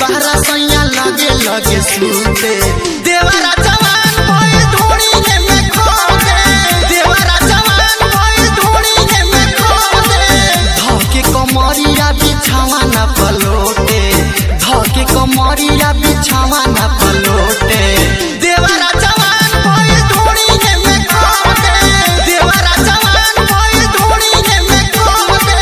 बहरा सैया लगे लगे सूते देवरा जवान भइल धोड़ी में खो दे देवरा जवान भइल धोड़ी में खो दे धके कमरिया बिछावा ना पलोटे धके कमरिया बिछावा ना पलोटे देवरा जवान भइल धोड़ी में खो दे देवरा जवान भइल धोड़ी में खो दे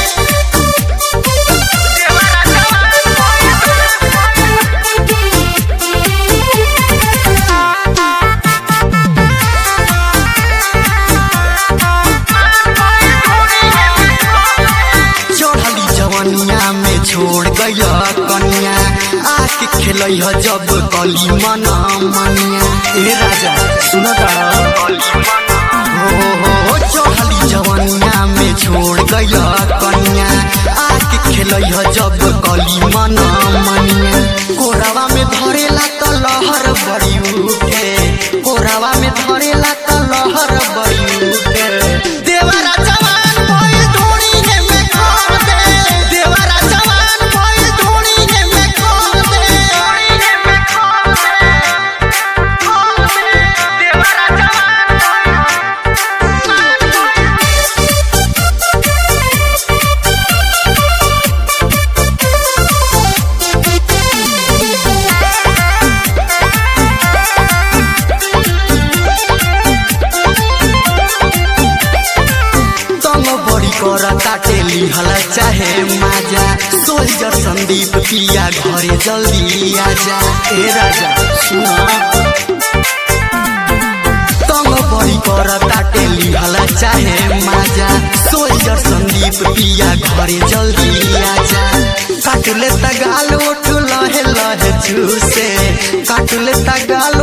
चढ़ली जवनिया में छोड़ गय कन्या आके खेलै ह जब कली मना मनिया ए राजा सुन हो हो हो चढ़ली जवनिया में छोड़ गय कन्या आके खेलै ह जब कली मना मनिया कोरावा में धरेला त लहर बड़ी उठे कोरावा में धरेला त लहर बड़ी उठे देवरा जवान भइल धोड़ी में खो दे देवरा जवान भइल धोड़ी में खो दे में खो दे खो दे देवरा जवान तंग बड़ी कर काटे लिहल चाहे माजा सोल्जर संदीप पिया घरे जल्दी आजा ए राजा सुना तंग बड़ी कर काटे लिहल चाहे माजा सोल्जर संदीप पिया घरे जल्दी आजा काटले तगाल उठ लहे लहे चूसे काटले तगाल